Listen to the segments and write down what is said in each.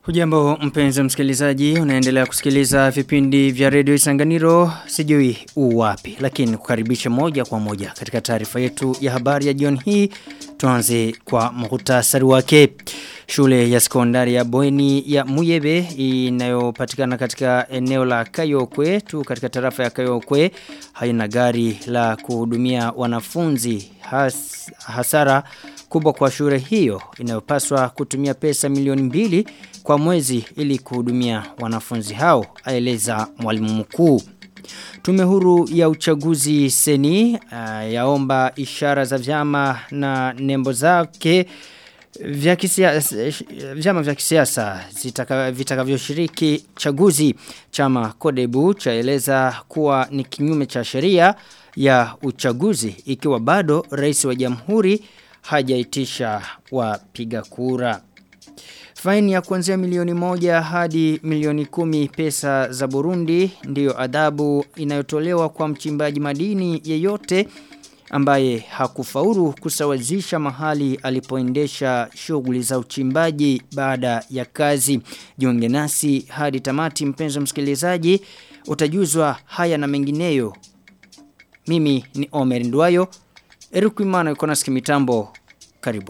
Hujambo mpenzi msikilizaji, unaendelea kusikiliza vipindi vya redio Isanganiro, sijui u wapi, lakini kukaribisha moja kwa moja katika taarifa yetu ya habari ya jioni hii, tuanze kwa muhtasari wake. Shule ya sekondari ya Bweni ya Muyebe inayopatikana katika eneo la Kayokwe tu katika tarafa ya Kayokwe haina gari la kuhudumia wanafunzi has, hasara kubwa kwa shule hiyo inayopaswa kutumia pesa milioni mbili kwa mwezi ili kuhudumia wanafunzi hao aeleza mwalimu mkuu Tume huru ya uchaguzi seni uh, yaomba ishara za vyama na nembo zake vya kisiasa vyama vya kisiasa vitakavyoshiriki chaguzi chama Kodebu chaeleza kuwa ni kinyume cha sheria ya uchaguzi ikiwa bado rais wa jamhuri hajaitisha wapiga kura. Faini ya kuanzia milioni moja hadi milioni kumi pesa za Burundi ndiyo adhabu inayotolewa kwa mchimbaji madini yeyote ambaye hakufaulu kusawazisha mahali alipoendesha shughuli za uchimbaji baada ya kazi. Jiunge nasi hadi tamati mpenzi msikilizaji utajuzwa haya na mengineyo. Mimi ni Omer Ndwayo. Eric Imana yuko nasi mitambo. Karibu.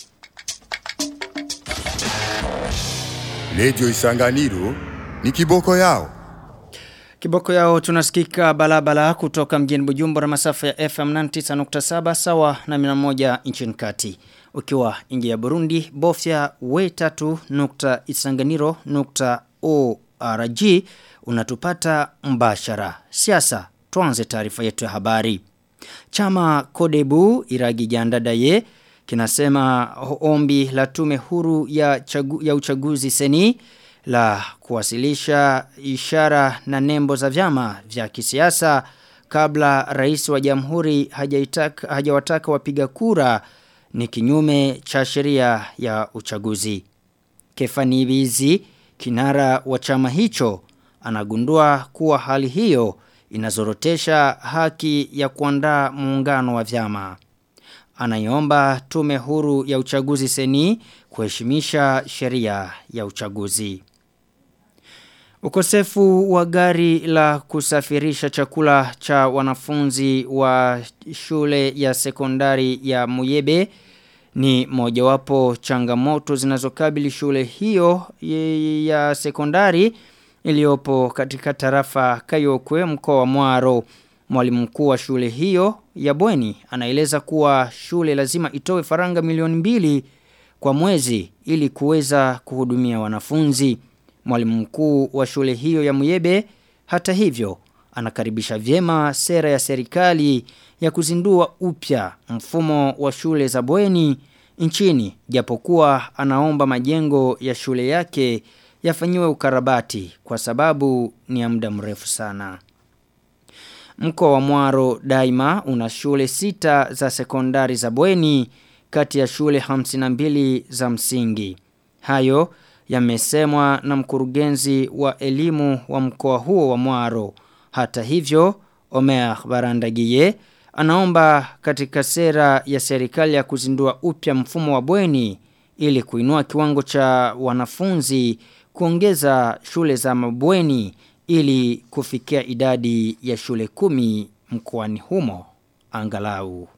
Radio Isanganiro ni kiboko yao. Kiboko yao tunasikika balabala kutoka mjini Bujumbura masafa ya FM 99.7 sawa na 101 nchini kati. Ukiwa ingi ya Burundi, bofya we3.isanganiro.org unatupata mbashara. Siasa, tuanze taarifa yetu ya habari. Chama Kodebu Iragi Jandadaye kinasema ombi la tume huru ya, chagu, ya uchaguzi seni la kuwasilisha ishara na nembo za vyama vya kisiasa kabla rais wa jamhuri hajawataka wapiga kura ni kinyume cha sheria ya uchaguzi. Kefani Bizi, kinara wa chama hicho, anagundua kuwa hali hiyo inazorotesha haki ya kuandaa muungano wa vyama. Anaiomba tume huru ya uchaguzi seni kuheshimisha sheria ya uchaguzi. Ukosefu wa gari la kusafirisha chakula cha wanafunzi wa shule ya sekondari ya Muyebe ni mojawapo changamoto zinazokabili shule hiyo ya sekondari iliyopo katika tarafa Kayokwe mkoa wa Mwaro. Mwalimu mkuu wa shule hiyo ya Bweni anaeleza kuwa shule lazima itoe faranga milioni mbili kwa mwezi ili kuweza kuhudumia wanafunzi. Mwalimu mkuu wa shule hiyo ya Muyebe hata hivyo anakaribisha vyema sera ya serikali ya kuzindua upya mfumo wa shule za bweni nchini japokuwa anaomba majengo ya shule yake yafanyiwe ukarabati kwa sababu ni ya muda mrefu sana. Mkoa wa Mwaro daima una shule sita za sekondari za bweni kati ya shule 52 za msingi. Hayo yamesemwa na mkurugenzi wa elimu wa mkoa huo wa Mwaro. Hata hivyo, Omer Barandagiye anaomba katika sera ya serikali ya kuzindua upya mfumo wa bweni ili kuinua kiwango cha wanafunzi kuongeza shule za mabweni ili kufikia idadi ya shule kumi mkoani humo angalau.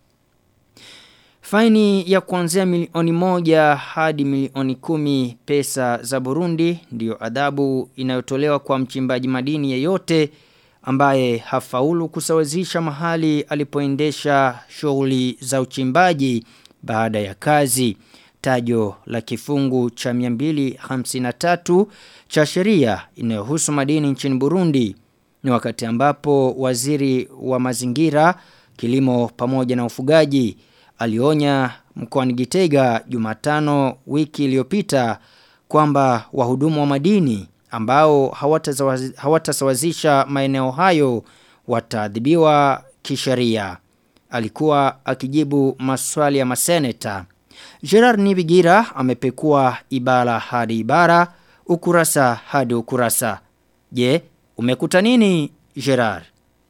Faini ya kuanzia milioni moja hadi milioni kumi pesa za Burundi ndiyo adhabu inayotolewa kwa mchimbaji madini yeyote ambaye hafaulu kusawazisha mahali alipoendesha shughuli za uchimbaji baada ya kazi. Tajo la kifungu cha 253 cha sheria inayohusu madini nchini Burundi ni wakati ambapo waziri wa mazingira, kilimo pamoja na ufugaji alionya mkoani Gitega Jumatano wiki iliyopita kwamba wahudumu wa madini ambao hawatasawazisha hawata maeneo hayo wataadhibiwa kisheria. Alikuwa akijibu maswali ya maseneta. Gerard Nibigira amepekua ibara hadi ibara, ukurasa hadi ukurasa. Je, umekuta nini Gerard?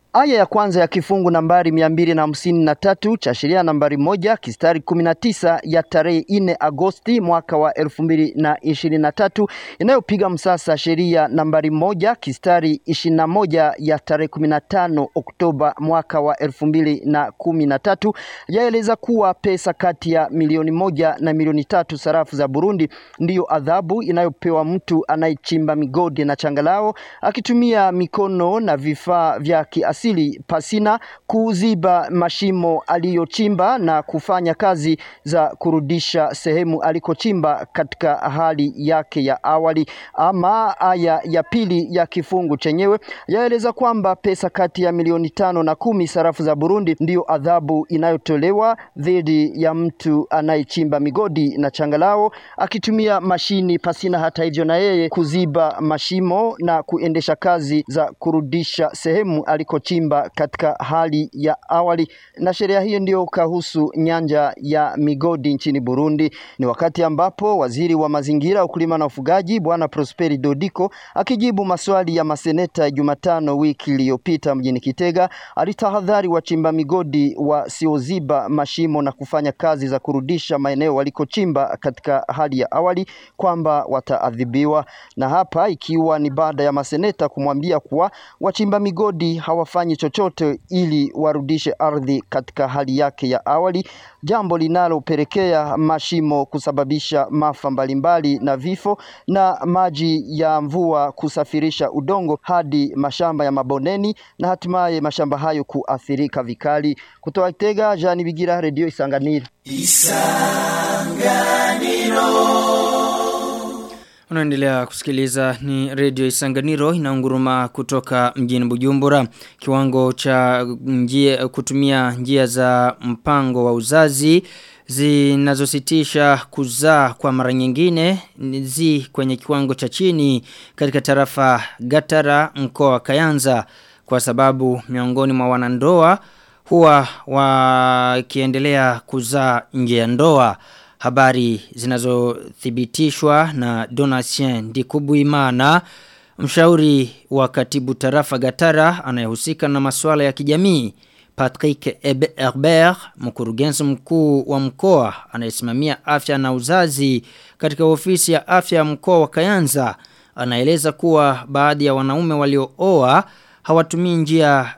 Aya ya kwanza ya kifungu nambari mia mbili na hamsini na tatu cha sheria nambari moja kistari kumi na tisa ya tarehe nne Agosti mwaka wa elfu mbili na ishirini na tatu inayopiga msasa sheria nambari moja kistari ishirini na moja ya tarehe kumi na tano Oktoba mwaka wa elfu mbili na kumi na tatu yaeleza kuwa pesa kati ya milioni moja na milioni tatu sarafu za Burundi ndiyo adhabu inayopewa mtu anayechimba migodi na changalao akitumia mikono na vifaa vya kiasili pasina kuziba mashimo aliyochimba na kufanya kazi za kurudisha sehemu alikochimba katika hali yake ya awali. Ama aya ya pili ya kifungu chenyewe yaeleza kwamba pesa kati ya milioni tano na kumi sarafu za Burundi ndiyo adhabu inayotolewa dhidi ya mtu anayechimba migodi na changalao akitumia mashini pasina hata hivyo na yeye kuziba mashimo na kuendesha kazi za kurudisha sehemu alikochimba katika hali ya awali. Na sheria hiyo ndiyo kahusu nyanja ya migodi nchini Burundi. Ni wakati ambapo waziri wa mazingira, ukulima na ufugaji Bwana Prosperi Dodiko akijibu maswali ya maseneta Jumatano wiki iliyopita mjini Kitega alitahadhari wachimba migodi wasioziba mashimo na kufanya kazi za kurudisha maeneo walikochimba katika hali ya awali kwamba wataadhibiwa. Na hapa ikiwa ni baada ya maseneta kumwambia kuwa wachimba migodi hawafanyi chochote ili warudishe ardhi katika hali yake ya awali, jambo linalopelekea mashimo kusababisha maafa mbalimbali na vifo na maji ya mvua kusafirisha udongo hadi mashamba ya mabondeni na hatimaye mashamba hayo kuathirika vikali. Kutoka Kitega, Jani Bigira, Radio Isanganiro. Unaendelea kusikiliza ni Radio Isanganiro inaunguruma kutoka mjini Bujumbura. Kiwango cha njia, kutumia njia za mpango wa uzazi zinazositisha kuzaa kwa mara nyingine zi kwenye kiwango cha chini katika tarafa Gatara mkoa wa Kayanza kwa sababu miongoni mwa wanandoa huwa wakiendelea kuzaa nje ya ndoa habari zinazothibitishwa na Donatien Ndikubuimana mshauri wa katibu tarafa Gatara anayehusika na masuala ya kijamii Patrick Herbert mkurugenzi mkuu wa mkoa anayesimamia afya na uzazi katika ofisi ya afya ya mkoa wa Kayanza anaeleza kuwa baadhi ya wanaume waliooa hawatumii njia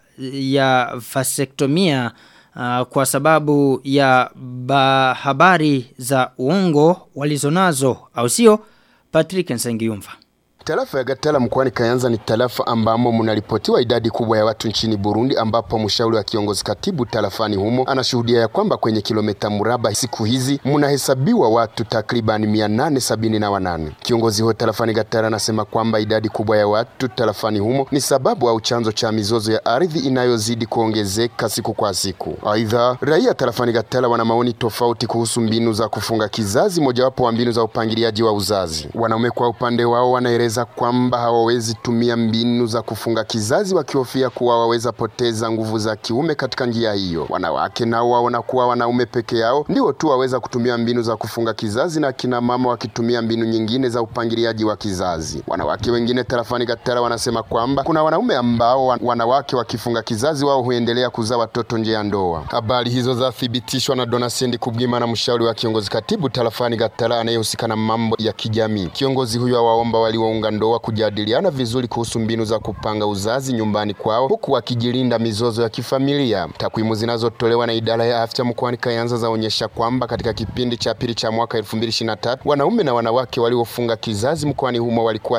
ya vasektomia uh, kwa sababu ya ba habari za uongo walizonazo au sio Patrick Nsengiyumva Tarafa ya Gatala mkoani Kayanza ni tarafa ambamo mnaripotiwa idadi kubwa ya watu nchini Burundi, ambapo mshauri wa kiongozi katibu tarafani humo anashuhudia ya kwamba kwenye kilomita mraba siku hizi mnahesabiwa watu takriban mia nane sabini na wanane. Kiongozi huo tarafani Gatala anasema kwamba idadi kubwa ya watu tarafani humo ni sababu au chanzo cha mizozo ya ardhi inayozidi kuongezeka siku kwa siku. Aidha, raia tarafani Gatala wana maoni tofauti kuhusu mbinu za kufunga kizazi, mojawapo wa mbinu za upangiliaji wa uzazi. Wanaume kwa upande wao wanaeleza kueleza kwamba hawawezi tumia mbinu za kufunga kizazi wakihofia kuwa waweza poteza nguvu za kiume katika njia hiyo. Wanawake nao waona kuwa wanaume peke yao ndio tu waweza kutumia mbinu za kufunga kizazi na kina mama wakitumia mbinu nyingine za upangiliaji wa kizazi. Wanawake wengine tarafani Gatara wanasema kwamba kuna wanaume ambao wanawake wakifunga kizazi wao huendelea kuzaa watoto nje ya ndoa. Habari hizo zathibitishwa na Donasendi Kubwima na mshauri wa kiongozi katibu tarafani Gatara anayehusika na mambo ya kijamii. Kiongozi huyo awaomba waliounga ndoa kujadiliana vizuri kuhusu mbinu za kupanga uzazi nyumbani kwao huku wakijilinda mizozo ya kifamilia. Takwimu zinazotolewa na idara ya afya mkoani Kayanza zaonyesha kwamba katika kipindi cha pili cha mwaka 2023 wanaume na wanawake waliofunga kizazi mkoani humo walikuwa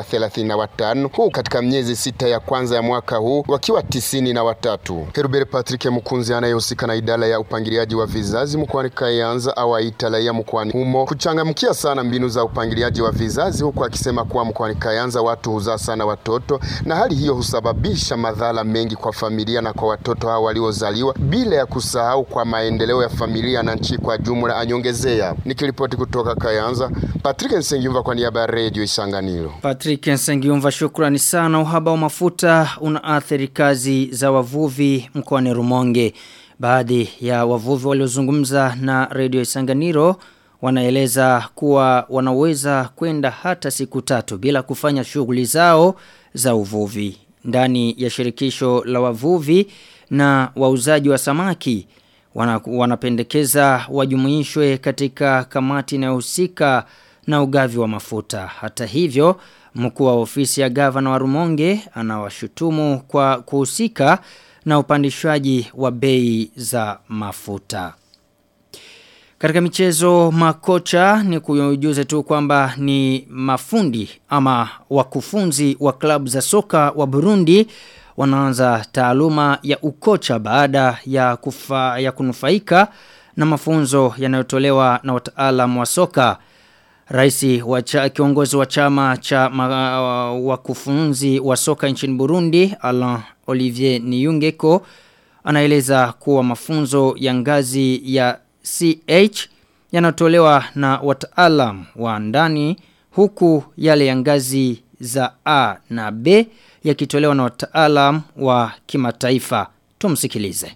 35 huku katika miezi sita ya kwanza ya mwaka huu wakiwa tisini na watatu. Herbert Patrick Mkunzi anayehusika na idara ya upangiliaji wa vizazi mkoani Kayanza awaita raia mkoani humo kuchangamkia sana mbinu za upangiliaji wa vizazi huku akisema kuwa mkoani Kayanza watu huzaa sana watoto na hali hiyo husababisha madhara mengi kwa familia na kwa watoto hao waliozaliwa bila ya kusahau kwa maendeleo ya familia na nchi kwa jumla, anyongezea. Nikiripoti kutoka Kayanza, Patrick Nsengiumva kwa niaba ya Radio Isanganiro. Patrick Nsengiumva, shukrani sana. Uhaba wa mafuta unaathiri kazi za wavuvi mkoani Rumonge. Baadhi ya wavuvi waliozungumza na Radio Isanganiro wanaeleza kuwa wanaweza kwenda hata siku tatu bila kufanya shughuli zao za uvuvi. ndani ya shirikisho la wavuvi na wauzaji wa samaki wana, wanapendekeza wajumuishwe katika kamati inayohusika na ugavi wa mafuta. Hata hivyo, mkuu wa ofisi ya gavana wa Rumonge anawashutumu kwa kuhusika na upandishwaji wa bei za mafuta. Katika michezo makocha ni kujuze tu kwamba ni mafundi ama wakufunzi wa klabu za soka wa Burundi wanaanza taaluma ya ukocha baada ya kufa, ya kunufaika na mafunzo yanayotolewa na wataalamu wa soka. Raisi wa cha, kiongozi wa chama cha ma, wakufunzi wa soka nchini Burundi Alain Olivier Niyungeko anaeleza kuwa mafunzo ya ngazi ya CH yanatolewa na wataalam wa ndani huku yale ya ngazi za A na B yakitolewa na wataalam wa kimataifa. Tumsikilize.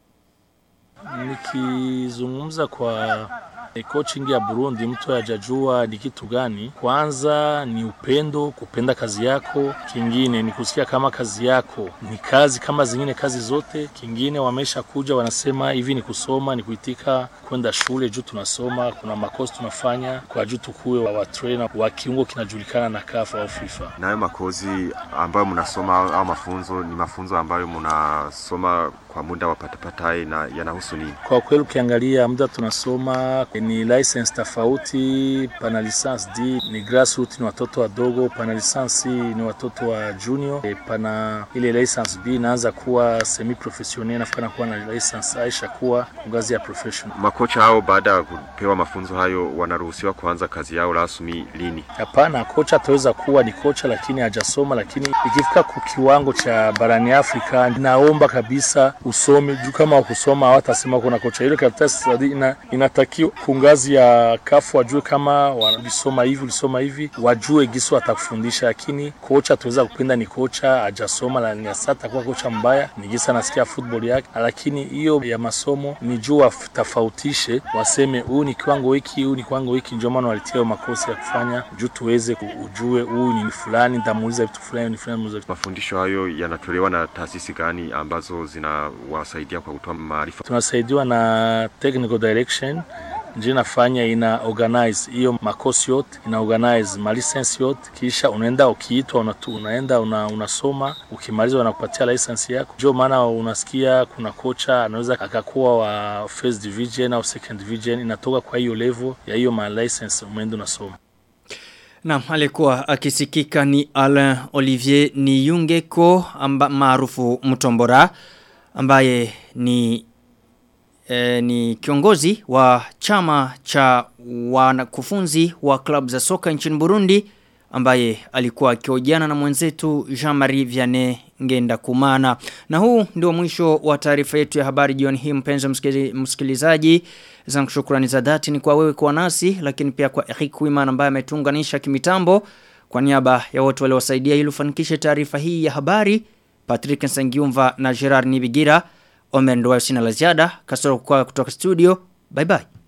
Nikizungumza kwa e, coaching ya Burundi mtu hajajua ni kitu gani. Kwanza ni upendo, kupenda kazi yako. Kingine ni kusikia kama kazi yako ni kazi kama zingine kazi zote. Kingine wamesha kuja wanasema hivi ni kusoma, ni kuitika kwenda shule juu tunasoma, kuna makozi tunafanya kwa juu tukuwe wa, wa trainer wa kiungo kinajulikana na CAF au FIFA. Nayo makozi ambayo mnasoma au mafunzo ni mafunzo ambayo mnasoma kwa muda wa patapatae na yanahusu nini? Kwa kweli ukiangalia muda tunasoma ni license tofauti, pana license D ni grassroots ni watoto wadogo, pana license ni watoto wa junior, e, pana ile license B inaanza kuwa semi professional nafikana kuwa na license Aisha kuwa ngazi ya professional. Makocha hao baada ya kupewa mafunzo hayo wanaruhusiwa kuanza kazi yao rasmi lini? Hapana, kocha ataweza kuwa ni kocha lakini hajasoma, lakini ikifika kwa kiwango cha barani Afrika, naomba kabisa usome juu kama ukusoma hawatasema kuna kocha. Ile karatasi ina, inatakiwa kungazi ya kafu wajue kama walisoma hivi ulisoma hivi, wajue gisu atakufundisha, lakini kocha tuweza kupenda ni kocha hajasoma na ni asata kuwa kocha mbaya, ni gisa anasikia football yake, lakini hiyo ya masomo ni juu watofautishe, waseme huu ni kiwango hiki, huu ni kiwango hiki, ndio maana walitia makosi ya kufanya juu tuweze ujue huu ni fulani, nitamuuliza vitu fulani, ni fulani. Mafundisho hayo yanatolewa na taasisi gani ambazo zinawasaidia kwa kutoa maarifa? Tunasaidiwa na technical direction ndio inafanya ina organize hiyo makosi yote, ina organize ma license yote, kisha unaenda ukiitwa, unatu, unaenda una, unasoma, ukimaliza wanakupatia license yako. Ndio maana unasikia kuna kocha anaweza akakuwa wa first division au second division, inatoka kwa hiyo level ya hiyo ma license umeenda unasoma. Naam, alikuwa akisikika ni Alain Olivier Niyungeko maarufu Mtombora ambaye ni e, ni kiongozi wa chama cha wanakufunzi wa klabu za soka nchini Burundi ambaye alikuwa akihojiana na mwenzetu Jean-Marie Vianney Ngenda Kumana. Na huu ndio mwisho wa taarifa yetu ya habari jioni hii mpenzi msikilizaji. Zangu shukrani za dhati ni kwa wewe kwa nasi lakini pia kwa Eric Wiman ambaye ametuunganisha kimitambo. Kwa niaba ya wote waliowasaidia ili ufanikishe taarifa hii ya habari, Patrick Nsangiumva na Gerard Nibigira, Omer Ndwayo sina la ziada, kasoro kwa kutoka studio. Bye bye.